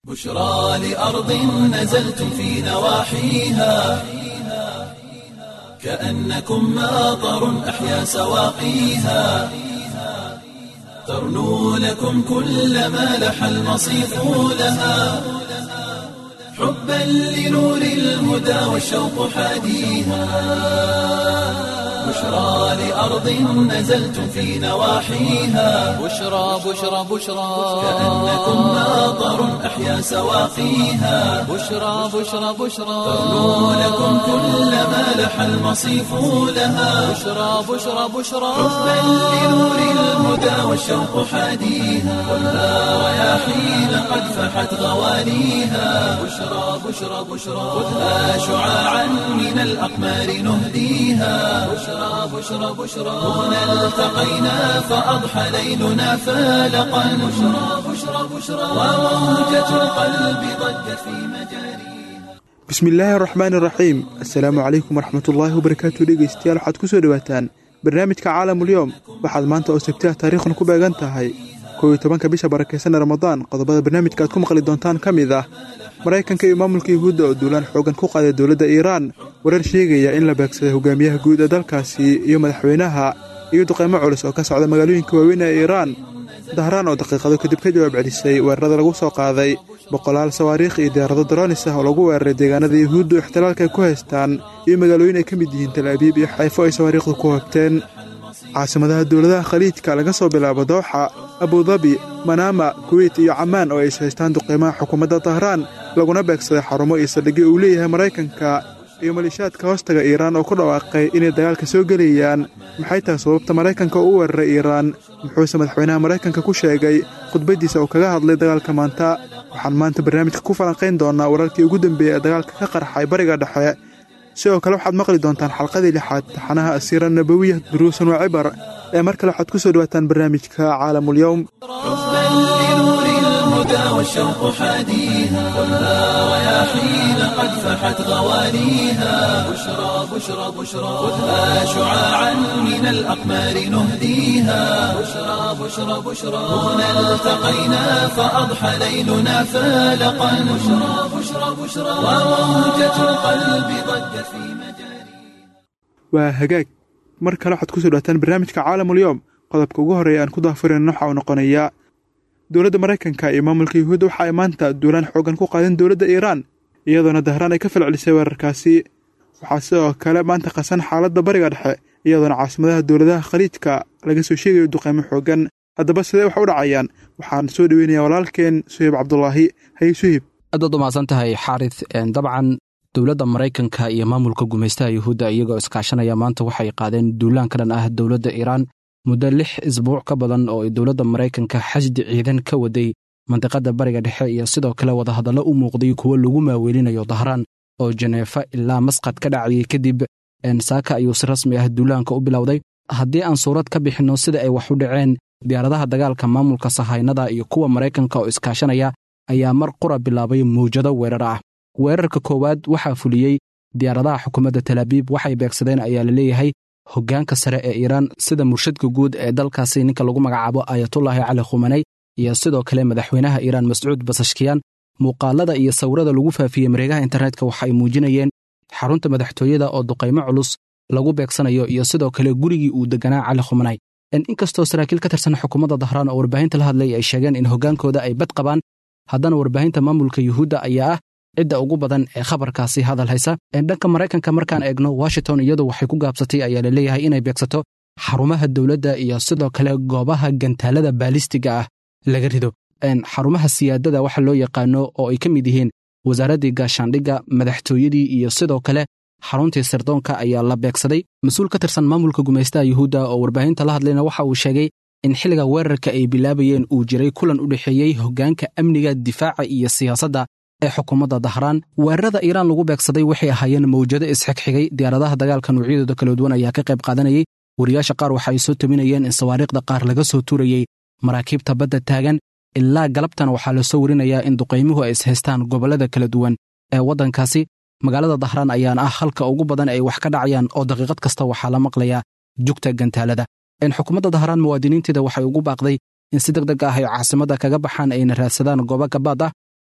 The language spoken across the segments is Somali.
بشرى لأرض نزلتم في نواحيها كأنكم ماطر أحيا سواقيها ترنو لكم كل ما لح المصيف لها حبا لنور الهدى والشوق حاديها بشرى لأرض نزلتم في نواحيها بشرى بشرى بشرى كأنكم ماطر أحيا سواقيها بشرى بشرى بشرى ترنو لكم كل ما لح المصيف لها بشرى بشرى بشرى حبا لنور الهدى والشوق حاديها خذها رياحين قد فحت غواليها بشرى بشرى بشرى خذها شعاعا من الأقمار نهديها بشرى بشرى بشرى هنا التقينا فأضحى ليلنا فالقا بشرى بشرى بشرى وموجة القلب ضجت في مجاريها bismi illaahi araxmaan iraxiim assalaamu calaykum waraxmatullaahi wabarakaatu dhegeystayaal waxaad ku soo dhowaataan barnaamijka caalamulyoom waxaad maanta oo sabti ah taariikhna ku beegan tahay kow iyo tobanka bisha barakeysan ramadaan qodobada barnaamijka aad ku maqli doontaan ka mid ah maraykanka iyo maamulka yuhuudda oo duulaan xoogan ku qaaday dowladda iiraan warar sheegaya in la beegsaday hogaamiyaha guud ee dalkaasi iyo madaxweynaha iyo duqeymo culus oo ka socda magaalooyinka waaweyn ee iiraan dahraan oo daqiiqado kadib ka jawaab celisay weerarada lagu soo qaaday boqolaal sawaariikh iyo diyaarado daroonis ah oo lagu weeraray deegaanada yuhuuddu ixtilaalka ay ku haystaan iyo magaalooyin ay ka mid yihiin tal abiib iyo xayfo ay sawaariikhdu ku hogteen caasimadaha dowladaha khaliijka laga soo bilaabo dooxa abudabi manaama kuweyt iyo camaan oo ay is haystaan duqeymaha xukuumadda dahraan laguna beegsaday xarumo iyo saldhigyo uu leeyahay maraykanka iyo malishaadka hoostaga iiraan oo ku dhawaaqay inay dagaalka soo gelayaan maxay tahay sababta maraykanka oo u weeraray iiraan muxuuse madaxweynaha maraykanka ku sheegay khudbaddiisa oo kaga hadlay dagaalka maanta waxaan maanta barnaamijka ku falanqayn doonaa wararkii ugu dambeeyey ee dagaalka ka qarxay bariga dhexe sidoo kale waxaad maqli doontaan xalqadii lixaad taxanaha asiira nabawiya duruusan waa cibar ee mar kale waxaad ku soo dhowaataan barnaamijka caalamulyoom حبا لنور الهدى والشوق حاديها خذها رياحين قد فحت غواليها بشرى بشرى بشرى خذها شعاعا من الأقمار نهديها بشرى بشرى بشرى هنا التقينا فأضحى ليلنا فالقا بشرى بشرى بشرى وموجة القلب ضجت في مجاريها waa hagaag mar kale waxaad ku soo dhowaataan barnaamijka caalamulyoom qodobka ugu horreeya aan ku daahfurayna waxa uu noqonayaa dowladda maraykanka iyo maamulka yuhuudda waxa ay maanta duulaan xoogan ku qaadeen dowladda iiraan iyadoona dahraan ay ka falcelisay weerarkaasi waxaa sidoo kale maanta qasan xaaladda bariga dhexe iyadoona caasimadaha dowladaha khaliijka laga soo sheegayo duqeymo xoogan haddaba sidee wax u dhacayaan waxaan soo dhoweynayaa walaalkeen suheyb cabdulaahi haye suheyb aad baad umahadsan tahay xaarith dabcan dowladda maraykanka iyo maamulka gumaystaha yuhuudda iyagoo iskaashanaya maanta waxay qaadeen duulaan ka dhan ah dowladda iiraan muddo lix isbuuc ka badan oo ay dowladda maraykanka xashdi ciidan ka waday mandiqadda bariga dhexe iyo sidoo kale wadahadallo u muuqday kuwo lagu maaweelinayo dahraan oo jeneefa ilaa masqad ka dhacayay kadib saaka ayuu si rasmi ah duulaanka u bilowday haddii aan suurad ka bixinno sida ay wax u dhaceen diyaaradaha dagaalka maamulka sahaynada iyo kuwa maraykanka oo iskaashanaya ayaa mar qura bilaabay mawjado weerar ah weerarka koowaad waxaa fuliyey diyaaradaha xukuumadda talaabiib waxay beegsadeen ayaa la leeyahay hoggaanka sare ee iiraan sida murshadka guud ee dalkaasi ninka lagu magacaabo ayatullaahi cali khumaney iyo sidoo kale madaxweynaha iiraan mascuud basashkiyaan muuqaalada iyo sawirada lagu faafiyey mareegaha internetka waxa ay muujinayeen xarunta madaxtooyada oo duqaymo culus lagu beegsanayo iyo sidoo kale gurigii uu deganaa cali khumanay inkastoo saraakiil ka tirsan xukuumadda dahraan oo warbaahinta la hadlay ay sheegeen in hoggaankooda ay bad qabaan haddana warbaahinta maamulka yuhuudda ayaa ah cidda ugu badan ee khabarkaasi hadal haysa dhanka maraykanka markaan eegno washington iyadu waxay ku gaabsatay ayaa la leeyahay inay beegsato xarumaha dowladda iyo sidoo kale goobaha gantaalada baalistiga ah laga rido xarumaha siyaadada waxa loo yaqaano oo ay ka mid yihiin wasaaraddii gaashaandhigga madaxtooyadii iyo sidoo kale xaruntii sirdoonka ayaa la beegsaday mas-uul ka tirsan maamulka gumaystaha yuhuudda oo warbaahinta la hadlayna waxa uu sheegay in xilliga weerarka ay bilaabayeen uu jiray kulan u dhexeeyey hoggaanka amniga difaaca iyo siyaasadda ee xukuumadda dahraan weerarada iiraan lagu beegsaday waxay ahaayeen mawjado isxigxigay diyaaradaha dagaalka noocyadooda kala duwan ayaa ka qayb qaadanayay wariyaasha qaar waxa ay soo tabinayeen in sawaariikhda qaar laga soo tuurayey maraakiibta badda taagan ilaa galabtan waxaa la soo warinayaa in duqaymuhu ay ishaystaan gobollada kala duwan ee waddankaasi magaalada dahraan ayaana ah halka ugu badan ay wax ka dhacayaan oo daqiiqad kasta waxaa la maqlayaa jugta gantaalada xukuumadda dahraan muwaadiniinteeda waxay ugu baaqday in si deg deg ah ay caasimadda kaga baxaan ayna raadsadaan goobo gabaad ah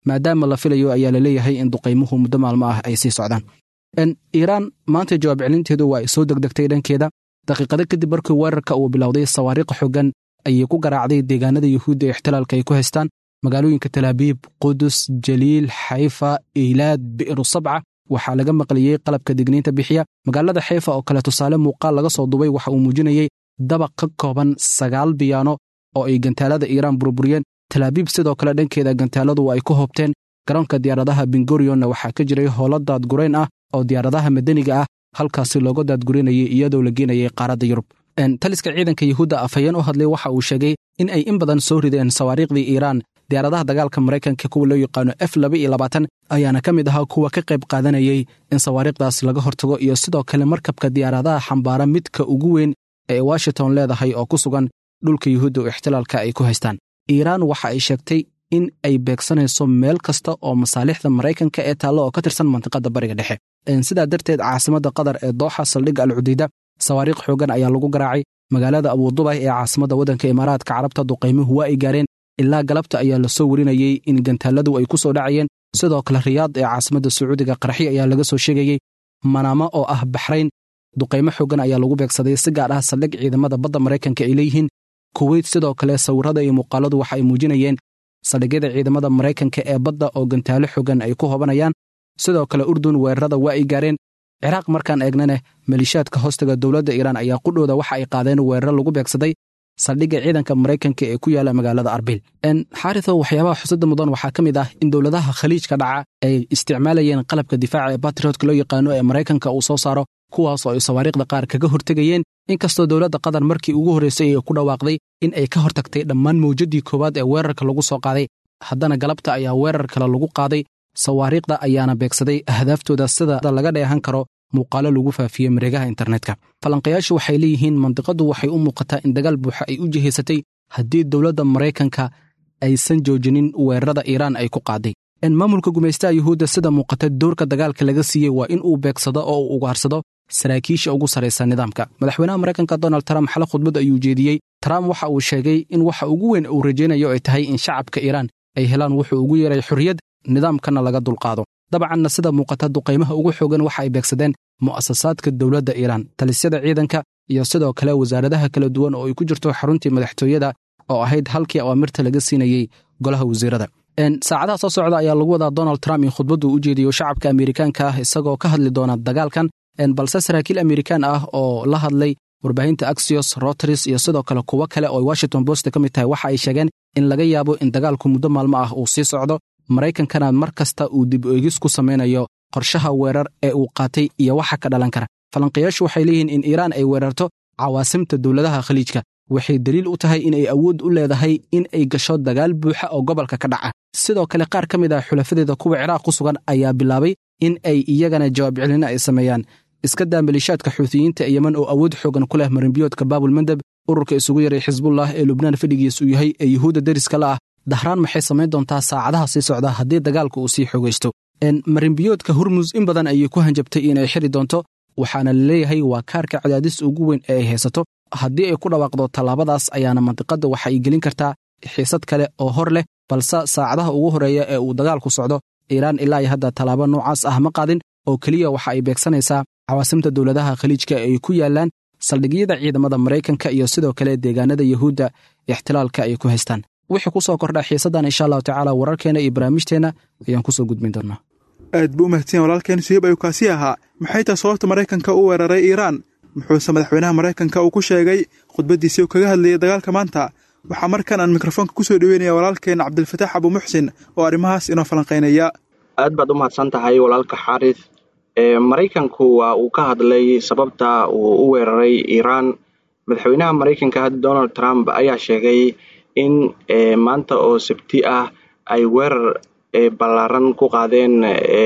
maadaama la filayo ayaa la leeyahay in duqaymuhu muddo maalmo ah ay sii socdaan iiraan maanta jawaab celinteedu waa ay soo degdegtay dhankeeda daqiiqado kadib markii weerarka uu bilowday sawaariikh xoogan ayay ku garaacday deegaanada yuhuudda ee ixtilaalka ay ku haystaan magaalooyinka talaabiib qudus jaliil xayfa eilaad bi'ru sabca waxaa laga maqliyey qalabka digniinta bixiya magaalada xayfa oo kale tusaale muuqaal laga soo dubay waxa uu muujinayey dabaq ka kooban sagaal biyaano oo ay gantaalada iiraan burburiyeen talaabiib sidoo kale dhankeeda gantaaladu ay ku hoobteen garoonka diyaaradaha bingoriyonna waxaa ka jiray howlo daadgurayn ah oo diyaaradaha madaniga ah halkaasi looga daadgurinayay iyadoo la geenayay qaaradda yurub taliska ciidanka yuhuudda afhayeen u hadlay waxa uu sheegay in ay in badan soo rideen sawaariikhdii iiraan diyaaradaha dagaalka maraykanka kuwa loo yaqaano f laba iyo labaatan ayaana ka mid ahaa kuwa ka qayb qaadanayay in sawaariikhdaas laga hortago iyo sidoo kale markabka diyaaradaha xambaara midka ugu weyn ee washington leedahay oo ku sugan dhulka yuhuudda oo ixtilaalka ay ku haystaan iiraan waxa ay sheegtay in ay beegsanayso meel kasta oo masaalixda maraykanka ee taallo oo ka tirsan mantiqadda bariga dhexe sidaa darteed caasimadda qatar ee dooxa saldhigga alcudayda sawaariikh xoogan ayaa lagu garaacay magaalada abuudubay ee caasimadda waddanka imaaraadka carabta duqaymuhu waa ay gaareen ilaa galabta ayaa la soo warinayey in gantaaladu ay ku soo dhacayeen sidoo kale riyaad ee caasimadda sacuudiga qaraxyo ayaa laga soo sheegayey manaamo oo ah baxrayn duqaymo xoogan ayaa lagu beegsaday si gaar ah saldhig ciidamada badda maraykanka ay leeyihiin kuweyt sidoo kale sawirrada iyo muuqaaladu waxa ay muujinayeen saldhigyada ciidamada maraykanka ee badda oo gantaalo xogan ay ku hobanayaan sidoo kale urdun weerarada waa ay gaareen ciraaq markaan eegnaneh maliishaadka hoostaga dowladda iiraan ayaa qudhooda waxa ay qaadeen weeraro lagu beegsaday saldhigga ciidanka maraykanka ee ku yaala magaalada arbil xaarito waxyaabaha xusada mudan waxaa ka mid ah in dowladaha khaliijka dhaca ay isticmaalayeen qalabka difaaca ee batriotka loo yaqaano ee maraykanka uu soo saaro kuwaas oo ay sawaariikhda qaar kaga hortegayeen inkastoo dowladda qatar markii ugu horraysay ay ku dhawaaqday in ay ka hortagtay dhammaan mawjadii koowaad ee weerarka lagu soo qaaday haddana galabta ayaa weerar kale lagu qaaday sawaariikhda ayaana beegsaday ahdaaftooda sida laga dheehan karo muuqaalo lagu faafiyey mareegaha internetka falanqayaashu waxay leeyihiin mandiqadu waxay u muuqataa in dagaal buuxa ay u jihaysatay haddii dowladda maraykanka aysan joojinin weerarada iiraan ay ku qaaday maamulka gumaystaha yuhuudda sida muuqata doorka dagaalka laga siiyey waa in uu beegsado oo uu ugaarsado saraakiisha ugu sarraysa nidaamka madaxweynaha maraykanka donald trump xale khudbad ayuu jeediyey trump waxa uu sheegay in waxa ugu weyn uu rajaynayo ay tahay in shacabka iiraan ay helaan wuxuu ugu yeeray xorriyad nidaamkana laga dulqaado dabcanna sida muuqata duqaymaha ugu xoogan waxa ay beegsadeen mu'asasaadka dowladda iiraan talisyada ciidanka iyo sidoo kale wasaaradaha kala duwan oo ay ku jirto xaruntii madaxtooyada oo ahayd halkii awaamirta laga siinayey golaha wasiirada saacadaha soo socda ayaa lagu wadaa donald trump in khudbaddu u jeediyo shacabka amerikaanka ah isagoo ka hadli doona dagaalkan balse saraakiil amerikaan ah oo la hadlay warbaahinta axios roteris iyo sidoo kale kuwo kale oo washington post ka mid tahay waxa ay sheegeen in laga yaabo in dagaalku muddo maalmo ah uu sii socdo maraykankana mar kasta uu dib eegis ku samaynayo qorshaha weerar ee uu qaatay iyo waxa ka dhalan kara falanqayaashu waxay leeyihiin in iiraan ay weerarto cawaasimta dowladaha khaliijka waxay daliil u tahay in ay awood u leedahay in ay gasho dagaal buuxa oo gobolka ka dhaca sidoo kale qaar ka mid ah xulafadeeda kuwa ciraaq ku sugan ayaa bilaabay in ay iyagana jawaab celina ay sameeyaan iska daa maliishaadka xuutiyiinta yeman oo awood xoogan ku leh marinbiyoodka baabulmandeb ururka isugu yaray xisbullah ee lubnaan fadhigiisu yahay ee yuhuudda deriska la ah dahraan maxay samayn doontaa saacadaha sii socda haddii dagaalka uu sii xoogaysto marinbiyoodka hurmus in badan ayay ku hanjabtay inay xiri doonto waxaana la leeyahay waa kaarka cadaadis ugu weyn ee ay haysato haddii ay ku dhawaaqdo tallaabadaas ayaana mandiqadda waxa ay gelin kartaa xiisad kale oo hor leh balse saacadaha ugu horeeya ee uu dagaalku socdo iiraan ilaa iyo hadda tallaabo noocaas ah ma qaadin oo keliya waxa ay beegsanaysaa cawaasimta dowladaha khaliijka ay ku yaalaan saldhigyada ciidamada maraykanka iyo sidoo kale deegaanada yuhuudda ixtilaalka ay ku haystaan wixii ku soo kordha xiisaddan insha allahu tacaala wararkeenna iyo barnaamijteenna ayaan kusoo gudbin doonaa aad buu u mahadsan walaalkeen suhib ayuu kaasi ahaa maxay tahay sababta maraykanka u weeraray iiraan muxuuse madaxweynaha maraykanka uu ku sheegay khudbaddiisii uu kaga hadlayay dagaalka maanta waxaa markan aan mikrofoonka ku soo dhoweynaya walaalkeen cabdilfataax abu muxsin oo arrimahaas inoo falanqaynaya aad baad u mahadsan tahay walaalka xaaris maraykanku waa uu ka hadlay sababta uu u weeraray iiraan madaxweynaha maraykanka donald trump ayaa sheegay in maanta oo sabti ah ay weerar ballaaran ku qaadeen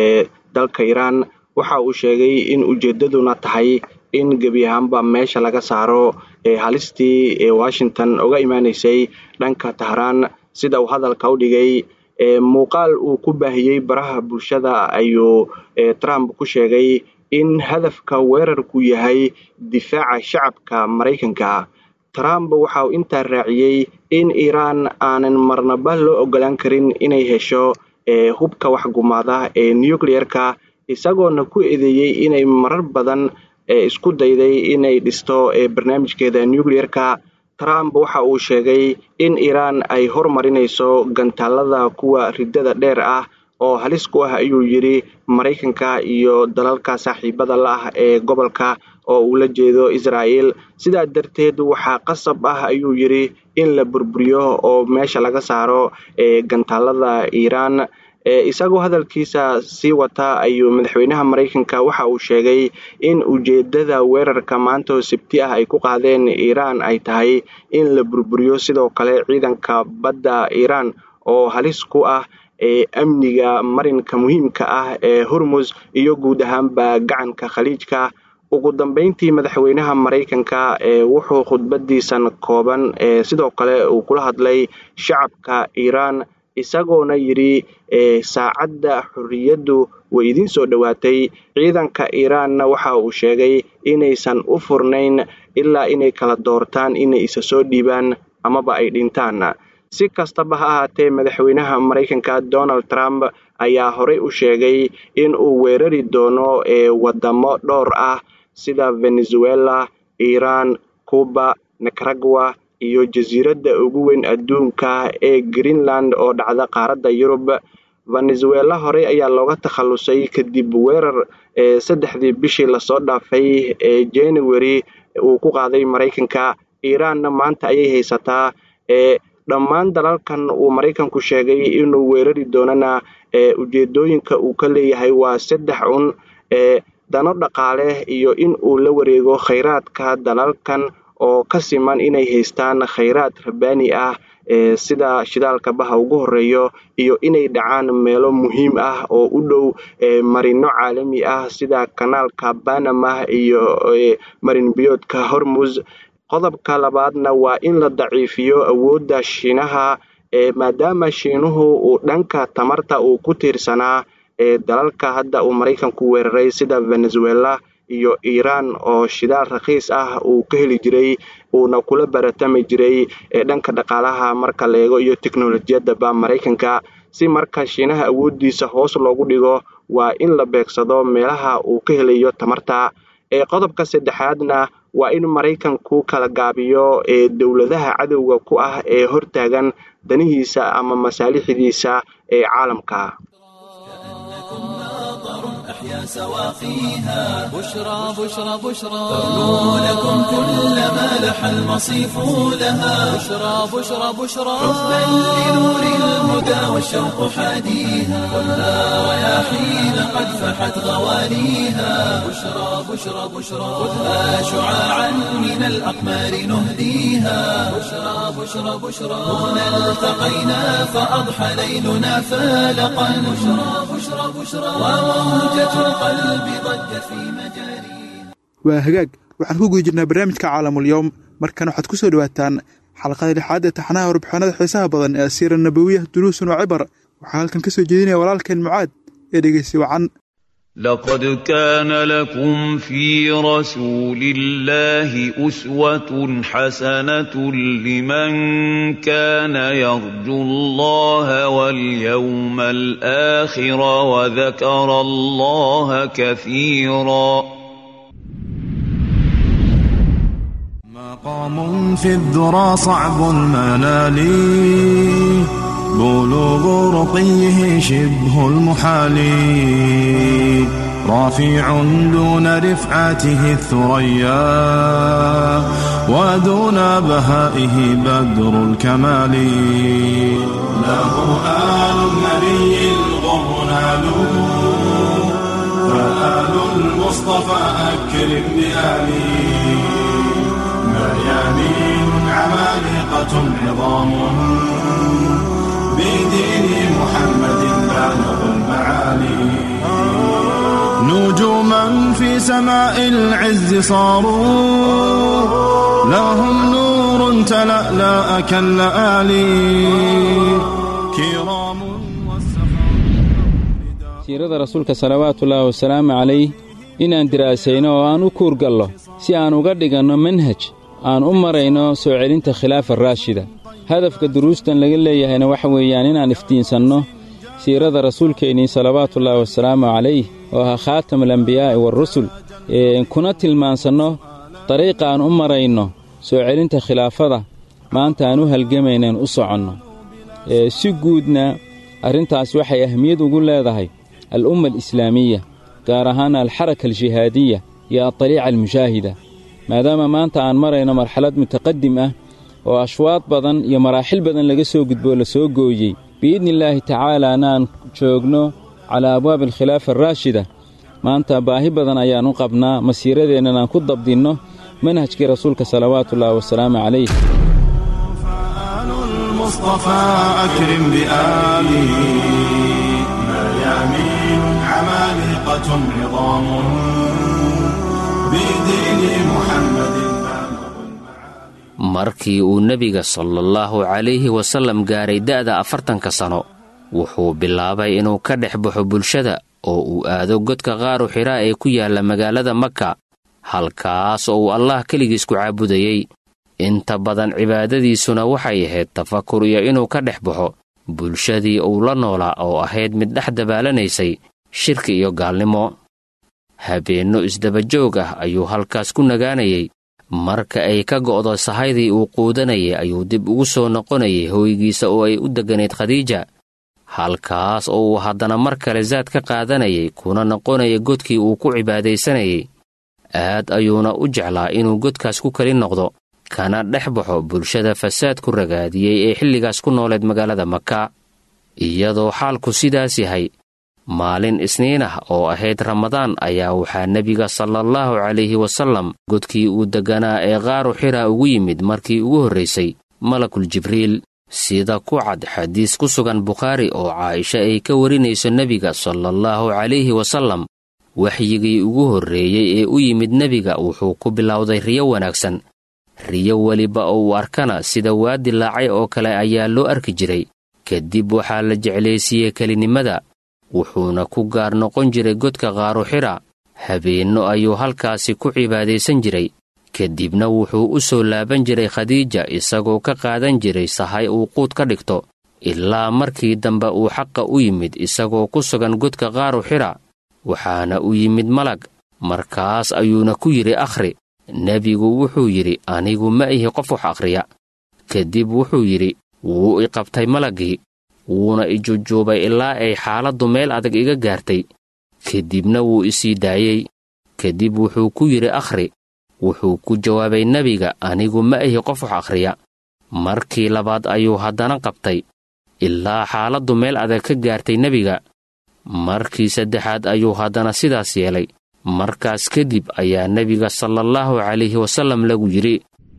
dalka iiraan waxa uu sheegay in ujeeddaduna tahay in gebi ahaanba meesha laga saaro halistii ee washington uga imaaneysay dhanka tahraan sida uu hadalka u dhigay muuqaal uu ku baahiyey baraha bulshada ayuu trump ku sheegay in hadafka weerarku yahay difaaca shacabka maraykanka trump waxa uu intaa raaciyey in iiraan aanan marnaba loo ogolaan karin inay hesho ee hubka waxgumaada ee nucleer-ka isagoona ku eedeeyey inay marar badan isku dayday inay dhisto barnaamijkeeda nucleer-ka trump waxa uu sheegay in iiraan ay hormarinayso gantaalada kuwa riddada dheer ah oo halis ku ah ayuu yidhi maraykanka iyo dalalka saaxiibada la ah ee gobolka oo uu la jeedo israa'el sidaa darteed waxaa qasab ah ayuu yidhi in la burburiyo oo meesha laga saaro gantaalada iiraan isagoo hadalkiisa sii wata ayuu madaxweynaha maraykanka waxa uu sheegay in ujeedada weerarka maanta oo sabti ah ay ku qaadeen iiraan ay tahay in la burburiyo sidoo kale ciidanka badda iiraan oo halis ku ah ee amniga marinka muhiimka ah ee hormus iyo guud ahaanba gacanka khaliijka ugu dambeyntii madaxweynaha maraykanka ee wuxuu khudbadiisan kooban ee sidoo kale uu kula hadlay shacabka iiraan isagoona yidhi saacadda xorriyaddu way idiin soo dhowaatay ciidanka iiraanna waxa uu sheegay inaysan u furnayn ilaa inay kala doortaan inay isa soo dhiibaan amaba ay dhintaan si kastaba ha ahaatee madaxweynaha maraykanka donald trump ayaa horey u sheegay in uu weerari doono ee wadamo dhowr ah sida venezuela iiraan cuba nicaragua iyo jasiiradda ugu weyn adduunka ee greenland oo dhacda qaaradda yurub venezuela horey ayaa looga takhalusay kadib weerar ee saddexdii bishii lasoo dhaafay ee january uu ku qaaday maraykanka iiraanna maanta ayay haysataa ee dhammaan dalalkan uu maraykanku sheegay inuu weerari doonana ee ujeedooyinka uu ka leeyahay waa saddex cun ee dano dhaqaale iyo in uu la wareego khayraadka dalalkan oo ka siman inay haystaan khayraad rabbaani ah ee sida shidaalka baha ugu horeeyo iyo inay dhacaan meelo muhiim ah oo u dhow marino caalami ah sida kanaalka banama iyo marinbiyoodka hormus qodobka labaadna waa in la daciifiyo awoodda shiinaha maadaama shiinuhu uu dhanka tamarta uu ku tiirsanaa ee dalalka hadda uu maraykanku weeraray sida venezuela iyo iiraan oo shidaal rakhiis ah uu ka heli jiray uuna kula baratami jiray dhanka dhaqaalaha marka la eego iyo teknolojiyadaba maraykanka si marka shiinaha awooddiisa hoos loogu dhigo waa in la beegsado meelaha uu ka helayo tamarta ee qodobka saddexaadna waa in maraykanku kala gaabiyo ee dowladaha cadowga ku ah ee hortaagan danihiisa ama masaalixdiisa ee caalamka أحيا سواقيها بشرى بشرى بشرى تغنو لكم كل ما لح المصيف لها بشرى بشرى بشرى حبا لنور الهدى والشوق حاديها خذها رياحين قد فحت غواليها بشرى بشرى بشرى خذها شعاعا من الأقمار نهديها بشرى بشرى بشرى هنا التقينا فأضحى ليلنا فالقا بشرى بشرى بشرى وموجة القلب ضجت في مجاريها waa hagaag waxaan ku guda jirnaa barnaamijka caalamulyoom markan waxaad ku soo dhowaataan xalaqada lixaad ee taxnaha warbixinada xiisaha badan ee asiira nabawiyah duruusun oo cibar waxaa halkan ka soo jeedinaya walaalkeen mucaad ee dhegeysi wacan لقد كان لكم في رسول الله أسوة حسنة لمن كان يرجو الله واليوم الآخر وذكر الله كثيرا مقام في الذرى صعب المنال بلوغ رقيه شبه المحال رافع دون رفعته الثريا ودون بهائه بدر الكمال له آل النبي الغر نالوا فآل المصطفى أكرم بآله مريانين عمالقة عظام بدين محمد بالغ المعالي نجوما في سماء العز صاروا لهم نور تلألأ كاللآلي كرام siirada rasuulka salawaatullaahi wasalaamu calayh inaan diraasayno oo aan u kuurgallo si aan uga dhiganno manhaj aan u marayno soo celinta khilaafa raashida hadafka duruustan laga leeyahayna waxa weeyaan inaan iftiinsanno siirada rasuulkeennii salawaatullaahi wasalaamu calayh oo ahaa khaatam alambiyaa'i waarusul kuna tilmaansanno dariiqa aan u marayno soo celinta khilaafada maanta aan u halgamaynaen u soconno si guudna arrintaas waxay ahmiyad ugu leedahay al'umma alislaamiya gaar ahaana alxaraka aljihaadiya iyo adaliica almushaahida maadaama maanta aan marayno marxalad mutaqadim ah oo ashwaad badan iyo maraaxil badan laga soo gudboo la soo gooyey biidni illaahi tacaalaana aan joogno calaa abwaabi alkhilaafa araashida maanta baahi badan ayaan u qabnaa masiiradeennan aan ku dabdinno manhajkii rasuulka salawaatuullaahi wasalaamu calayh فآل المصطفى أكرم بآله ميامين عمالقة عظام بدين محمد markii uu nebiga salaallahu calayhi wasallam gaaray da'da afartanka sano wuxuu bilaabay inuu ka dhex baxo bulshada oo uu aado godka qaaru xidhaa ee ku yaalla magaalada maka halkaas oo uu allah keligiis ku caabudayey inta badan cibaadadiisuna waxay ahayd tafakur iyo inuu ka dhex baxo bulshadii uu la noolaa oo ahayd mid dhex dabalanaysay shirki iyo gaalnimo habeenno isdabajoog ah ayuu halkaas ku nagaanayay marka ay ka go'do sahaydii uu quudanayay ayuu dib ugu soo noqonayay hooygiisa oo ay u degganayd khadiija halkaas oo uu haddana mar kale saad ka qaadanayay kuna noqonaya godkii uu ku cibaadaysanayay aad ayuuna u jeclaa inuu godkaas ku keli noqdo kana dhex baxo bulshada fasaad ku ragaadiyey ee xilligaas ku nooleed magaalada maka iyadoo xaalku sidaas yahay maalin isniin ah oo ahayd ramadaan ayaa waxaa nebiga salaallahu calayhi wasallam godkii uu degganaa ee qaaru xira ugu yimid markii ugu horraysay malakul jibriil sida ku cad xadiis ku sugan bukhaari oo caaisha ay ka warinayso nebiga salaallahu calayhi wasallam waxyigii ugu horreeyey ee u yimid nebiga wuxuu ku bilowday riyo wanaagsan riyo weliba oo uu arkana sida waa dilaacay oo kale ayaa loo arki jiray kadib waxaa la jeclaysiiyey kelinimada wuxuuna ku gaar noqon jiray godka qaaru xira habeenno ayuu halkaasi ku cibaadaysan jiray kadibna wuxuu u soo laaban jiray khadiija isagoo ka qaadan jiray sahay uu quud ka dhigto ilaa markii dambe uu xaqa u yimid isagoo ku sugan godka qaaru xira waxaana u yimid malag markaas ayuuna ku yidhi akhri nebigu wuxuu yidhi anigu ma ihi qof wax akhriya kadib wuxuu yidhi wuu i qabtay malaggii wuuna i jujuubay ilaa ay xaaladdu meel adag iga gaartay kadibna wuu isii daayey kadib wuxuu ku yidhi akhri wuxuu ku jawaabay nebiga anigu ma ihi qof wax akhriya markii labaad ayuu haddana qabtay ilaa xaaladdu meel adag ka gaartay nebiga markii saddexaad ayuu haddana sidaas yeelay markaas kadib ayaa nebiga salaallahu calayhi wasallam lagu yidhi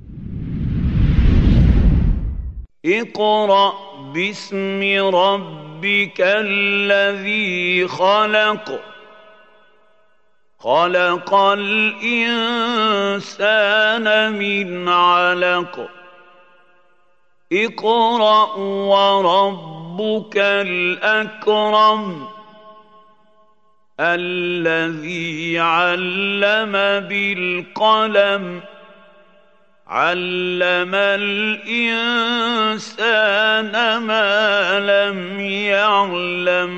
اقرأ باسم ربك الذي خلق خلق الإنسان من علق اقرأ وربك الأكرم الذي علم بالقلم علم الإنسان ما لم يعلم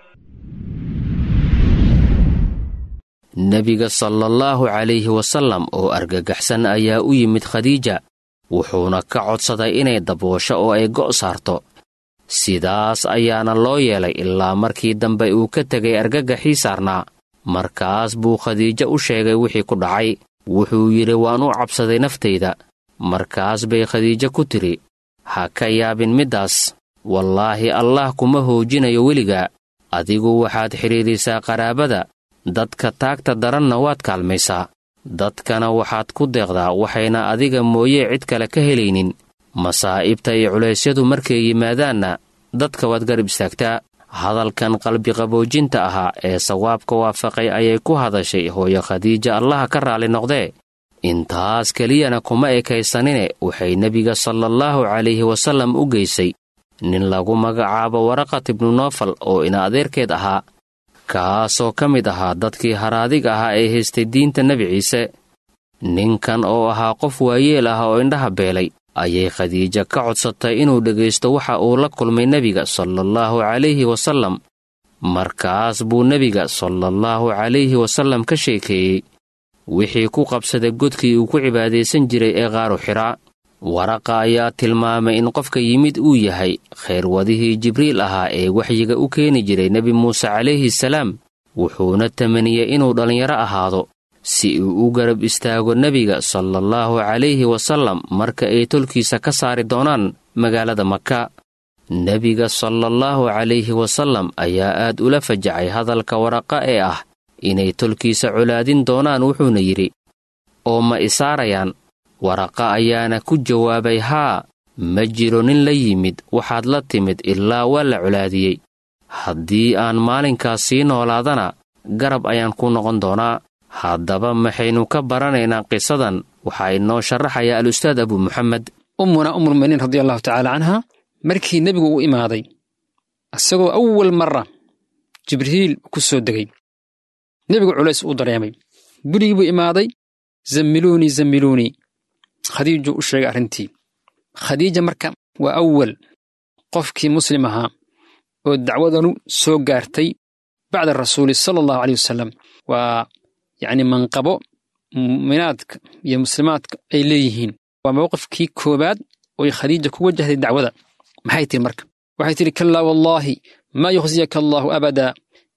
nebiga salaallahu calayhi wasallam oo argagaxsan ayaa u yimid khadiija wuxuuna ka codsaday inay daboosho oo ay go' saarto sidaas ayaana loo yeelay ilaa markii dambe uu ka tegay argagaxii saarnaa markaas buu khadiijo u sheegay wixii ku dhacay wuxuu yidhi waan u cabsaday naftayda markaas bay khadiijo ku tidhi ha ka yaabin middaas wallaahi allah kuma hoojinayo weligaa adigu waxaad xidhiidhisaa qaraabada dadka taagta daranna waad kaalmaysaa dadkana waxaad ku deeqdaa waxayna adiga mooyee cid kale ka helaynin masaa'ibta iyo culaysyadu markay yimaadaanna dadka waad garab istaagtaa hadalkan qalbiqaboojinta ahaa ee sawaabka waafaqay ayay ku hadashay hooyo khadiija allaha ka raalli noqdee intaas keliyana kuma ekaysanine waxay nebiga salaallahu calayhi wasallam u geysay nin lagu magacaabo waraqat ibnu noofal oo ina adeerkeed ahaa kaasoo ka mid ahaa dadkii haraadig ahaa ee haystay diinta nebi ciise ninkan oo ahaa qof waayeel ah oo indhaha beelay ayay khadiija ka codsatay inuu dhegaysto waxa uu la kulmay nebiga salaallahu calayhi wasallam markaas buu nebiga salaallahu calayhi wasallam ka sheekeeyey wixii ku qabsaday godkii uu ku cibaadaysan jiray ee qaaru xiraa waraqa ayaa tilmaamay in qofka yimid uu yahay khayrwadihii jibriil ahaa ee waxyiga u keeni jiray nebi muuse calayhi salaam wuxuuna tamaniyey inuu dhallinyaro ahaado si uu u garab istaago nebiga salaallahu calayhi wasallam marka ay tolkiisa ka saari doonaan magaalada maka nebiga salaallahu calayhi wasallam ayaa aad ula fajacay hadalka waraqa ee ah inay tolkiisa colaadin doonaan wuxuuna yidhi oo ma isaarayaan waraqa ayaana ku jawaabay haa ma jiro nin la yimid waxaad la timid ilaa waa la colaadiyey haddii aan maalinkaas sii noolaadana garab ayaan ku noqon doonaa haddaba maxaynu ka baranaynaa qisadan waxaa inoo sharaxaya al-ustaad abu muxamed ummuna ummulmuminiin radia allahu tacaala canha markii nebigu u imaaday isagoo awal mara jibriil ku soo degay nebigu culays uu dareemay gurigii buu imaaday zammiluunii zammiluunii khadiijuu u sheegay arrintii khadiija marka waa awal qofkii muslim ahaa oo dacwadanu soo gaartay bacda rasuuli sala allahu aleyh wasalam waa yacni manqabo mu'minaadka iyo muslimaadka ay leeyihiin waa mowqifkii koowaad ooy khadiija ku wajahday dacwada maxay tihi marka waxay tidhi kalaa wallaahi maa yukhsiyaka allaahu abadaa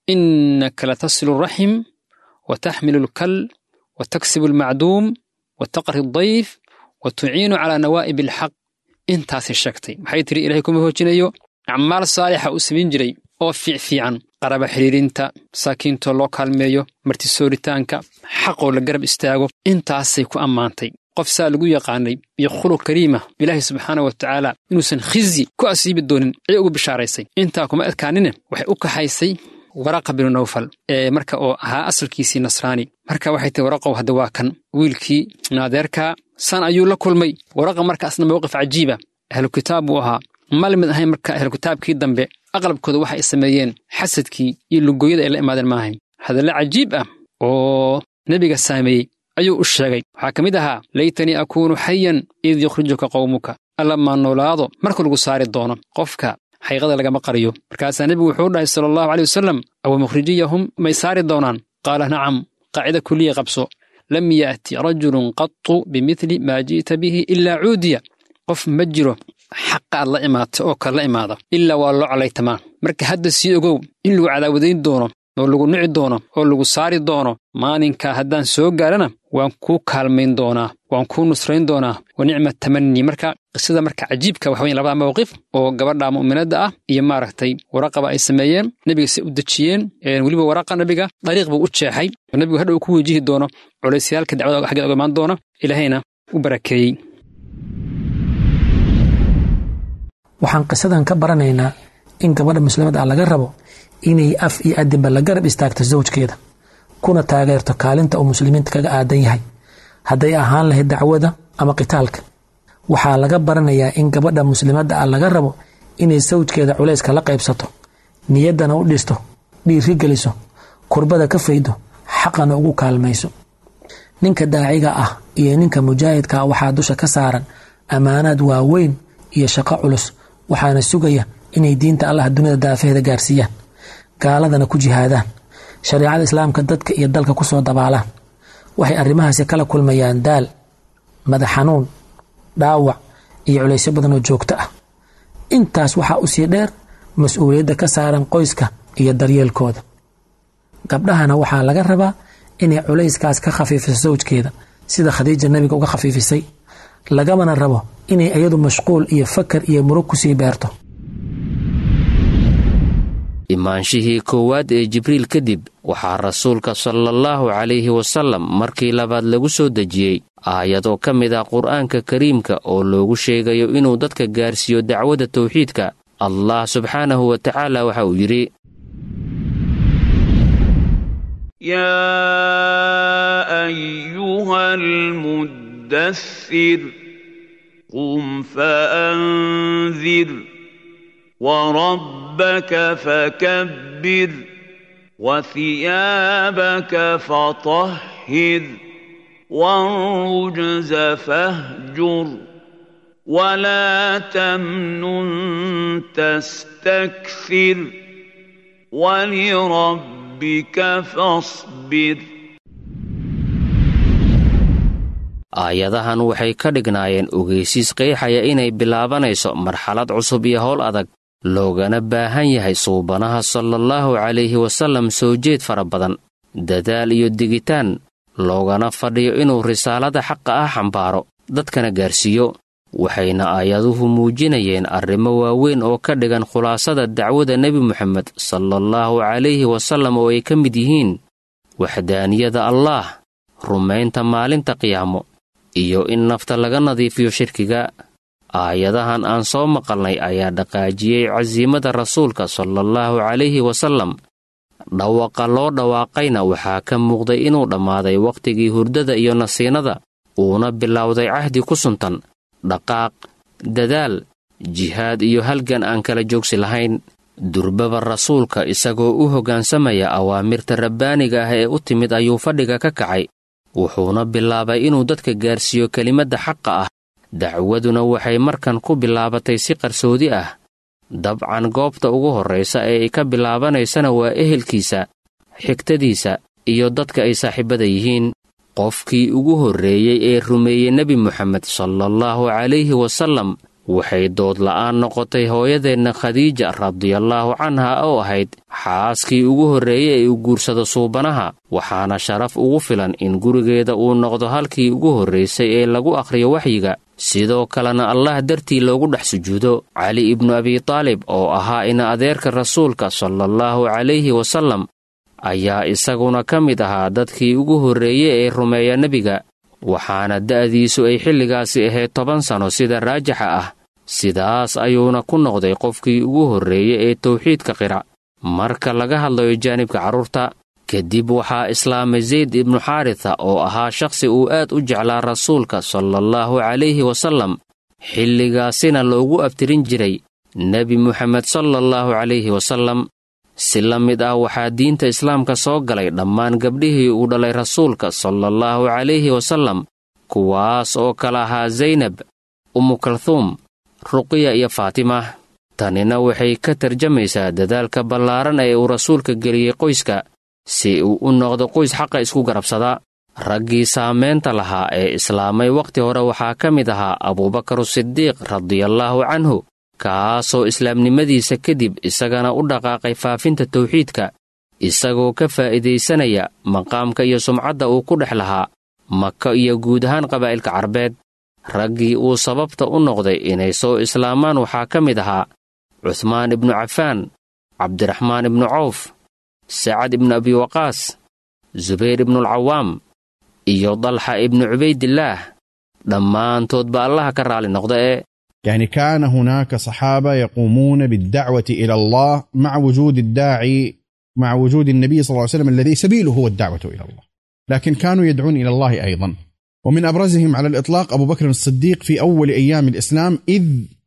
innaka latasilu alraxim wa taxmilu alkal wa taksibu almacduum wa taqri addayf wa tuciinu calaa nawaa'ib alxaq intaasay sheegtay maxay tidhi ilahay kuma hoojinayo acmaal saalixa uu samayn jiray oo fiicfiican qaraba xidhiirinta masaakiintoo loo kaalmeeyo martisooritaanka xaqoo la garab istaago intaasay ku ammaantay qof saa lagu yaqaanay iyo khuluq kariima ilaahay subxaana wa tacaala inuusan khizyi ku asiibi doonin ayay ugu bishaaraysay intaa kuma adkaanine waxay u kaxaysay waraqa binu nawfal ee marka oo ahaa asalkiisii nasraani marka waxay tahi waraqow hadda waa kan wiilkii naadeerkaa san ayuu la kulmay waraqa markaasna mowqif cajiiba ahlu kitaab buu ahaa mal mid ahayn marka ahlu kitaabkii dambe aqlabkooda waxa ay sameeyeen xasadkii iyo lugooyada ay la imaadeen maahayn hadalle cajiib ah oo nebiga saameeyey ayuu u sheegay waxaa ka mid ahaa laytanii akuunu xayan id yukhrijuka qowmuka alla maa noolaado marka lagu saari doono qofka xaqiiqada lagama qariyo markaasaa nebigu wuxuu dhahay sala allahu caley wasalam awa mukhrijiyahum may saari doonaan qaala nacam qaacida kuliya qabso lam yaati rajulun qatu bimidli maa ji'ta bihi ilaa cuudiya qof ma jiro xaqa aad la imaata oo kale la imaada ilaa waa loo calaytamaa marka hadda sii ogow in lagu cadaawadayn doono oo lagu nici doono oo lagu saari doono maalinkaa haddaan soo gaarana waan kuu kaalmayn doonaa waan kuu nusrayn doonaa wa nicma tamanii marka qisada marka cajiibka waxa weyn labada mawqif oo gabadha mu'minadda ah iyo maaragtay waraqaba ay sameeyeen nebiga si u dejiyeen weliba waraqa nebiga dariiq buu u jeexay oo nebigu hadha uu ku wajihi doono culaysyaalka dacwada xaggeeda oga imaan doona ilaahayna u barakeeyey waxaan qisadan ka baranaynaa in gabadha muslimada ah laga rabo inay af iyo adinba la garab istaagto sawjkeeda kuna taageerto kaalinta uu muslimiinta kaga aadan yahay hadday ahaan lahayd dacwada ama qitaalka waxaa laga baranayaa in gabadha muslimadda ah laga rabo inay sawjkeeda culayska la qaybsato niyaddana u dhisto dhiiri geliso kurbada ka faydo xaqana ugu kaalmayso ninka daaciga ah iyo ninka mujaahidka ah waxaa dusha ka saaran ammaanaad waaweyn iyo shaqo culus waxaana sugaya inay diinta allah dunida daafeheeda gaarsiiyaan gaaladana ku jihaadaan shareecada islaamka dadka iyo dalka ku soo dabaalaan waxay arrimahaasi kala kulmayaan daal madax xanuun dhaawac iyo culaysyo badan oo joogto ah intaas waxaa usii dheer mas-uuliyadda ka saaran qoyska iyo daryeelkooda gabdhahana waxaa laga rabaa inay culayskaas ka khafiifiso sawjkeeda sida khadiija nabiga uga khafiifisay lagamana rabo inay iyadu mashquul iyo fakar iyo murug kusii beerto imaanshihii koowaad ee jibriil kadib waxaa rasuulka salaallahu calayhi wasallam markii labaad lagu soo dejiyey aayadoo ka mid ah qur'aanka kariimka oo loogu sheegayo inuu dadka gaarsiiyo dacwadda tawxiidka allah subxaanahu wa tacaala waxa uu yidhi يا أيها المدثر قم فأنذر وربك فكبر وثيابك فطهر والرجز فاهجر ولا تمنن تستكثر ولربك فاصبر aayadahan waxay ka dhignaayeen ogeysiis qeexaya inay bilaabanayso marxalad cusub iyo howl adag loogana baahan yahay suubanaha salaallahu calayhi wasallam soo jeed fara badan dadaal iyo digitaan loogana fadhiyo inuu risaalada xaqa ah xambaaro dadkana gaarsiiyo waxayna aayaduhu muujinayeen arrimo waaweyn oo ka dhigan khulaasada dacwada nebi moxamed salaallahu calayhi wasallam oo ay ka mid yihiin waxdaaniyada allaah rumaynta maalinta qiyaamo iyo in nafta laga nadiifiyo shirkiga aayadahan aan soo maqalnay ayaa dhaqaajiyey casiimada rasuulka salaallahu calayhi wasallam dhawaqa loo dhawaaqayna waxaa ka muuqday inuu dhammaaday wakhtigii hurdada iyo nasiinada uuna bilowday cahdi ku suntan dhaqaaq dadaal jihaad iyo halgan aan kala joogsi lahayn durbaba rasuulka isagoo u hoggaansamaya awaamirta rabbaaniga ah ee u timid ayuu fadhiga ka kacay wuxuuna bilaabay inuu dadka gaarsiiyo kelimadda xaqa ah dacwaduna waxay markan ku bilaabatay si qarsoodi ah dabcan goobta ugu horraysa ee ay ka bilaabanaysana waa ehelkiisa xigtadiisa iyo dadka ay saaxiibada yihiin qofkii ugu horreeyey ee rumeeyey nebi moxamed salaallahu calayhi wasallam waxay dood la'aan noqotay hooyadeenna khadiija radiallaahu canha oo ahayd xaaskii ugu horreeyey ee u guursado suubanaha waxaana sharaf ugu filan in gurigeeda uu noqdo halkii ugu horraysay ee lagu akhriyo waxyiga sidoo kalena allah dartii loogu dhex sujuudo cali ibnu abitaalib oo ahaa ina adeerka rasuulka salaallahu calayhi wasallam ayaa isaguna ka mid ahaa dadkii ugu horreeyey ee rumeeya nebiga waxaana da'diisu ay xilligaasi ahayd toban sanno sida raajixa ah sidaas ayuuna ku noqday qofkii ugu horreeyey ee tawxiidka qira marka laga hadlayo jaanibka carruurta kadib waxaa islaamay zayd ibnu xaarita oo ahaa shakhsi uu aad u jeclaa rasuulka salaallahu calayhi wasallam xilligaasina loogu abtirin jiray nebi moxamed salaallahu calayhi wasallam si la mid ah waxaa diinta islaamka soo galay dhammaan gabdhihii uu dhalay rasuulka salaallahu calayhi wasallam kuwaas oo kala ahaa zaynab umu kalhuum ruqiya iyo faatima tanina waxay ka tarjamaysaa dadaalka ballaaran ee uu rasuulka geliyey qoyska si uu u noqdo qoys xaqa isku garabsada raggii saamaynta lahaa ee islaamay wakhti hore waxaa ka mid ahaa abuubakaru sidiiq radiallaahu canhu kaasoo islaamnimadiisa kadib isagana u dhaqaaqay faafinta tawxiidka isagoo ka faa'iidaysanaya maqaamka iyo sumcadda uu ku dhex lahaa maka iyo guud ahaan qabaa'ilka carbeed raggii uu sababta u noqday inay soo islaamaan waxaa ka mid ahaa cuhmaan ibnu cafaan cabdiraxmaan ibnu cawf sacad ibnu abi waqaas zubayr ibnualcawaam iyo dalxa ibnu cubaydillaah dhammaantoodba allaha ka raali noqda ee يعني كان هناك صحابة يقومون بالدعوة إلى الله مع وجود الداعي مع وجود النبي صلى الله عليه وسلم الذي سبيله هو الدعوة إلى الله لكن كانوا يدعون إلى الله أيضا ومن أبرزهم على الإطلاق أبو بكر الصديق في أول أيام الإسلام إذ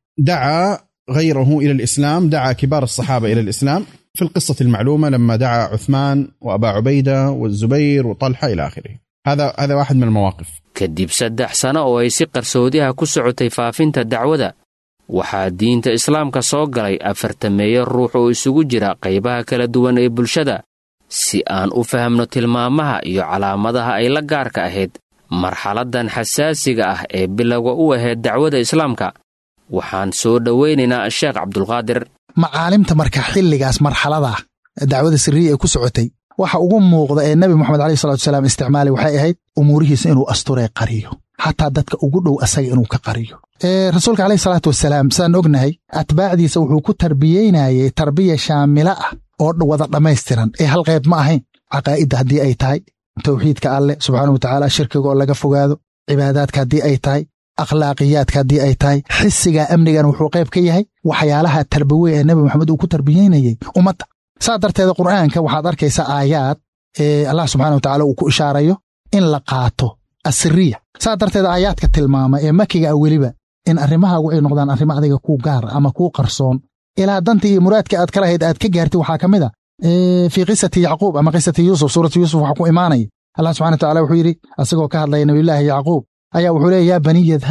دعا غيره إلى الإسلام دعا كبار الصحابة إلى الإسلام في القصة المعلومة لما دعا عثمان وأبا عبيدة والزبير وطلحة إلى آخره هذا هذا واحد من المواقف kadib saddex sano oo ay si qarsoodiha ku socotay faafinta dacwada waxaa diinta islaamka soo galay afartameeyo ruux oo isugu jira qaybaha kala duwan ee bulshada si aan u fahamno tilmaamaha iyo calaamadaha ay la gaarka ahayd marxaladdan xasaasiga ah ee bilowga u ahayd dacwada islaamka waxaan soo dhowaynaynaa sheekh cabdulqaadir macaalimta marka xilligaas marxaladaa dacwada sirriya ee ku socotay waxa ugu muuqda ee nebi moxamed aleyh salatu salaam isticmaalay waxay ahayd umuurihiisa inuu asturee qariyo xataa dadka ugu dhow asaga inuu ka qariyo rasuulka aleyh salaatu wasalaam sidaan ognahay atbaacdiisa wuxuu ku tarbiyeynayey tarbiya shaamila ah oo wada dhammaystiran ee hal qayb ma ahayn caqaa'idda haddii ay tahay tawxiidka alleh subxaana wa tacaala shirkiga oo laga fogaado cibaadaadka haddii ay tahay akhlaaqiyaadka haddii ay tahay xisiga amnigan wuxuu qayb ka yahay waxyaalaha tarbawe ee nebi moxamed uu ku tarbiyeynayey ummadda saa darteeda qur'aanka waxaad arkaysaa aayaad ee allah subxana wa tacala uu ku ishaarayo in la qaato asiriya saa darteeda aayaadka tilmaama ee makiga ah weliba in arrimahaagu ay noqdaan arrimo adiga kuu gaara ama kuu qarsoon ilaa dantii iyo muraadka aad ka lahayd aad ka gaartid waxaa ka mid a fii qisati yacquub ama qisati yuusuf suuratu yuusuf waxaa ku imaanaya allah subxana wa tacala wuxuu yidhi asagoo ka hadlaya nabiyulaahi yacquub ayaa wuxuu leeya yaa baniya idhabuu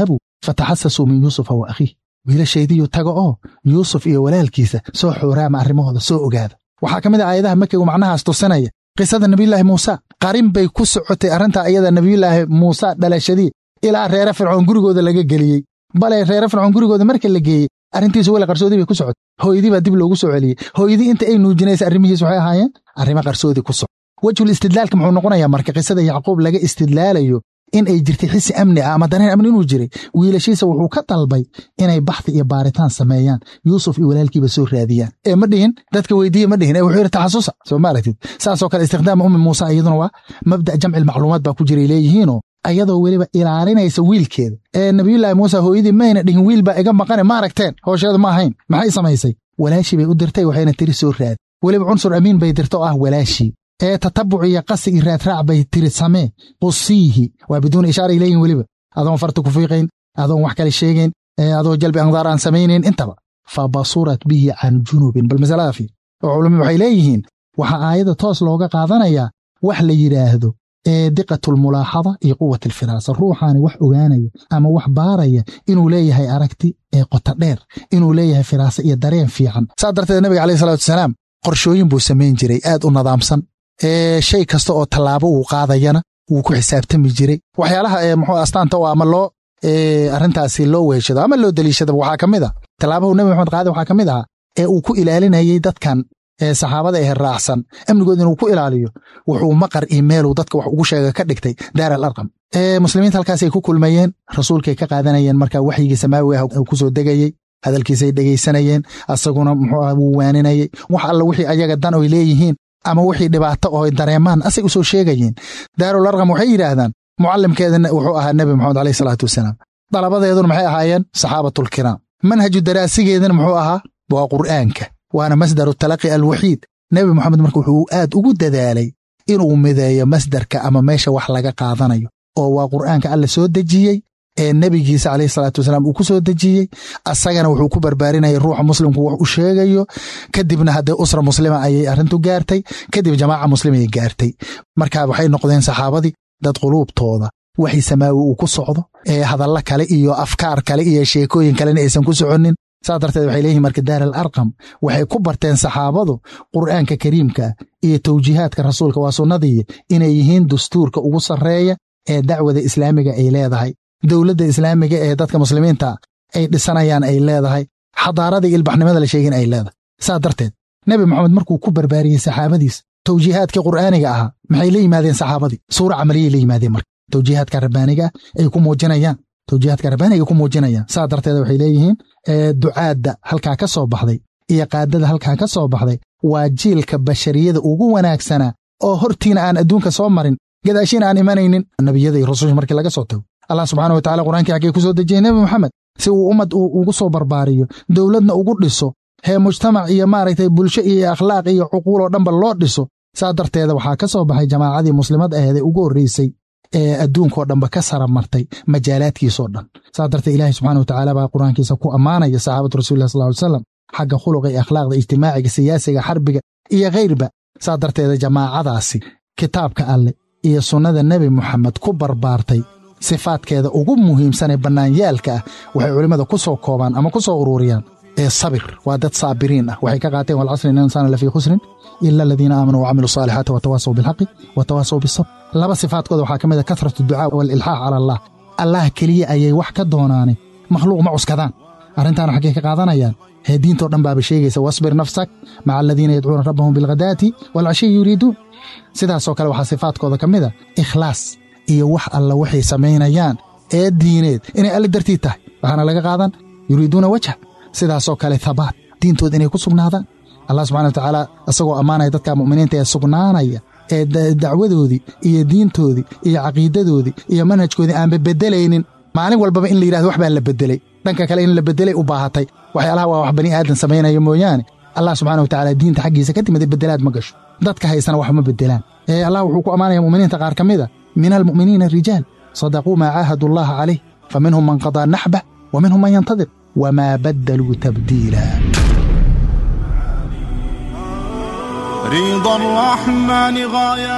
fataxasasuu min yuusufa wa akhiih wiilashaydiyu taga oo yuusuf iyo walaalkiisa soo xooraama arrimahooda soo ogaada waxaa ka mid a aayadaha makigu macnahaas tusinaya qisada nebiyulaahi muuse qarin bay ku socotay arrintaa iyada nebiyulaahi muuse dhalashadii ilaa reere fircoon gurigooda laga geliyey bale reere fircoon gurigooda marka la geeyey arrintiisu weli qarsoodii bay ku socotay hooyadii baa dib loogu soo celiyey hooyadii inta ay nuujinaysa arrimihiis waxay ahaayeen arrimo qarsoodii ku soco wejhul istidlaalka muxuu noqonayaa marka qisada yacquub laga istidlaalayo in ay jirtay xisi amni ah ama dareen amni inuu jiray wiilashiisa wuxuu ka dalbay inay baxdi iyo baaritaan sameeyaan yuusuf iyo walaalkiiba soo raadiyaan ee ma dhihin dadka weydiiye ma dhihin ee wuxuu yidhi taxasusa soo ma aragtid saasoo kale istikhdaama ummi muuse iyaduna waa mabda' jamci macluumaad baa ku jiray leeyihiinoo ayadoo weliba ilaalinaysa wiilkeeda ee nabiyullaahi muuse hooyadii mayna dhihin wiil baa iga maqane ma aragteen hoosheedu ma ahayn maxay samaysay walaashii bay u dirtay waxayna tiri soo raadi weliba cunsur amiin bay dirta oo ah walaashii ee tatabuc iyo qasi iyo raadraac bay tiri samee qusiihi waa biduuna ishaaray leeyihin weliba adoon farta ku fiiqayn adoon wax kale sheegayn adoo jalbi andaar aan samaynayn intaba fa basurat bihi can junubin bal masalada fiir oo culummi waxay leeyihiin waxaa aayadda toos looga qaadanayaa wax la yidhaahdo ee diqatulmulaaxada iyo quwat alfiraasa ruuxaani wax ogaanaya ama wax baaraya inuu leeyahay aragti ee qota dheer inuu leeyahay firaasa iyo dareen fiican saa darteed nabiga caleyh salatu wasalaam qorshooyin buu samayn jiray aad u nadaamsan ee shay kasta oo tallaabo uu qaadayana wuu ku xisaabtami jiray waxyaalaha ee muxuu astaanta oo ama loo arrintaasi loo weeshado ama loo deliishada waxaa ka mid a tallaabahu nebi maxamed qaade waxaa ka mid ahaa ee uu ku ilaalinayay dadkan ee saxaabada ee raacsan amnigood inuu ku ilaaliyo wuxuu maqar iyo meeluu dadka wax ugu sheega ka dhigtay daar al arqam ee muslimiinta halkaasay ku kulmayeen rasuulkay ka qaadanayeen marka waxyigii samaawi ah uu ku soo degayey hadalkiisay dhegaysanayeen asaguna muxuu ah wuu waaninayey wax alla wixii ayaga dan oy leeyihiin ama wixii dhibaato oo dareemaan asay u soo sheegayeen daarul arqam waxay yidhaahdaan mucallimkeedana wuxuu ahaa nebi maxamed aleyh salaatu wasalaam dalabadeeduna maxay ahaayeen saxaabatulkiraam manhaju daraasigeedana muxuu ahaa waa qur'aanka waana masdaru talaqi alwaxiid nebi moxamed marka wuxuu aad ugu dadaalay inuu mideeyo masdarka ama meesha wax laga qaadanayo oo waa qur'aanka alla soo dejiyey ee nebigiisa caleyhi salaatu wasalaam uu ku soo dejiyey asagana wuxuu ku barbaarinayay ruuxa muslimku wax u sheegayo kadibna haddee usra muslima ayay arrintu gaartay kadib jamaaca muslimay gaartay marka waxay noqdeen saxaabadii dad quluubtooda waxay samaawi uu ku socdo ee hadallo kale iyo afkaar kale iyo sheekooyin kalena aysan ku soconnin saas darteed waxay leeyihin marka daar al arqam waxay ku barteen saxaabadu qur'aanka kariimka iyo tawjiihaadka rasuulka waa sunnadii inay yihiin dastuurka ugu sarreeya ee dacwada islaamiga ay leedahay dowladda islaamiga ee dadka muslimiinta ay dhisanayaan ay leedahay xadaarada iyo ilbaxnimada la sheegin ay leedahay saas darteed nebi moxamed markuu ku barbaariyey saxaabadiis tawjiihaadkii qur'aaniga ahaa maxay la yimaadeen saxaabadii suura camaliyay la yimaadeen marka tawjiihaadka rabbaaniga ay ku muujinayaan tawjiihaadka rabbaaniga ay ku muujinayaan saas darteed waxay leeyihiin ducaadda halkaa ka soo baxday iyo qaadada halkaa ka soo baxday waa jiilka bashariyada ugu wanaagsanaa oo hortiina aan adduunka soo marin gadaashiina aan imanaynin nebiyada iyo rususha markii laga soo tago allah subxana watacala qur'ankii xaggay ku soo dejiyey nebi moxamed si uu ummad ugu soo barbaariyo dowladna ugu dhiso hee mujtamac iyo maaragtay bulsho iyo akhlaaq iyo cuquul oo dhanba loo dhiso saa darteeda waxaa ka soo baxay jamaacadii muslimad aheed ee ugu horreysay ee adduunkao dhanba ka sara martay majaalaadkiisoo dhan saa darteed ilaahay subxana watacaala baa qur-aankiisa ku ammaanaya saxaabatu rasulilah sal ly salam xagga khuluqa iyo akhlaaqda ijtimaaciga siyaasiga xarbiga iyo khayrba saa darteeda jamaacadaasi kitaabka alleh iyo sunnada nebi moxamed ku barbaartay sifaadkeeda ugu muhiimsanee bannaanyaalka ah waxay culimmada ku soo koobaan ama ku soo uruuriyaan ee sabir waa dad saabiriin ah waxay ka qaateen walcasri in insaana lafii khusrin ila aladiina aamanuu wacamiluu saalixaati watawaasaw bilxaqi watawaasaw bisabr laba sifaadkooda waxaa ka mid a kasratu ducaa waalilxaax cala allah allah keliya ayay wax ka doonaane makhluuq ma cuskadaan arrintaana xaggay ka qaadanayaan hee diintoo dhan baaba sheegaysa wasbir nafsak maca aladiina yadcuuna rabbahum bilghadaati waalcashiyi yuriiduun sidaasoo kale waxaa sifaadkooda ka mid a ikhlaas iyo wax alla waxay samaynayaan ee diineed inay alle dartii tahay waxaana laga qaadan yuriiduuna wajha sidaasoo kale habaat diintooda inay ku sugnaadaan allah subxana watacaala isagoo ammaanaya dadka mu'miniinta ee sugnaanaya ee dacwadoodii iyo diintoodii iyo caqiidadoodii iyo manhajkoodii aanba beddelaynin maalin walbaba in la yidhahdo wax baa la beddelay dhanka kale in la beddelay u baahatay waxyaalaha waa wax bani aadan samaynaya mooyaane allah subxana watacaala diinta xaggiisa ka timid beddelaad ma gasho dadka haysana wax ma beddelaan ee allah wuxuu ku ammaanaya mu'miniinta qaar ka mida min almu'miniina rijaal sadaquu maa caahadu allaha calayh fa minhum man qadaa naxbah wa minhum man yantadir wamaa baddaluu tabdiila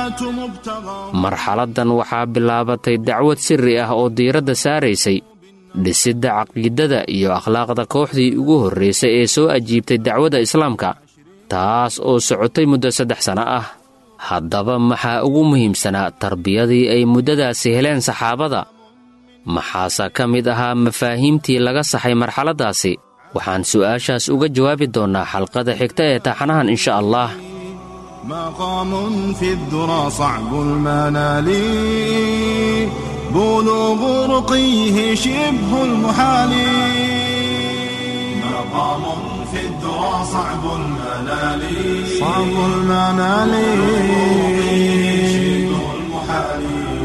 marxaladdan waxaa bilaabatay dacwad sirri ah oo diiradda saaraysay dhisidda caqiidada iyo akhlaaqda kooxdii ugu horraysay ee soo ajiibtay dacwadda islaamka taas oo socotay muddo saddex sanno ah haddaba maxaa ugu muhiimsanaa tarbiyadii ay muddadaasi heleen saxaabada maxaase ka mid ahaa mafaahiimtii laga saxay marxaladdaasi waxaan su'aashaas uga jawaabi doonnaa xalqada xigta ee taxanahan insha allah مقام في الذرى صعب المنال بلوغ رقيه شبه المحال مقام في الذرى صعب المنال صعب المنال شبه المحال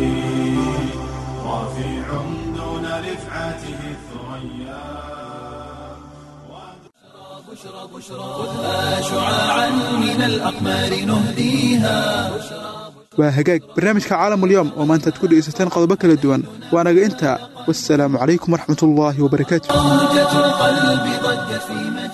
رفيع دون رفعته الثريا خذها شعاعا من الأقمار نهديها waa hagaag barnaamijka caalamulyoom oo maanta ad ku dhegaysateen qodobo kala duwan waanaga intaa wassalaamu calaykum waraxmatullaahi wabarakaatu موجة القلب ضجت في من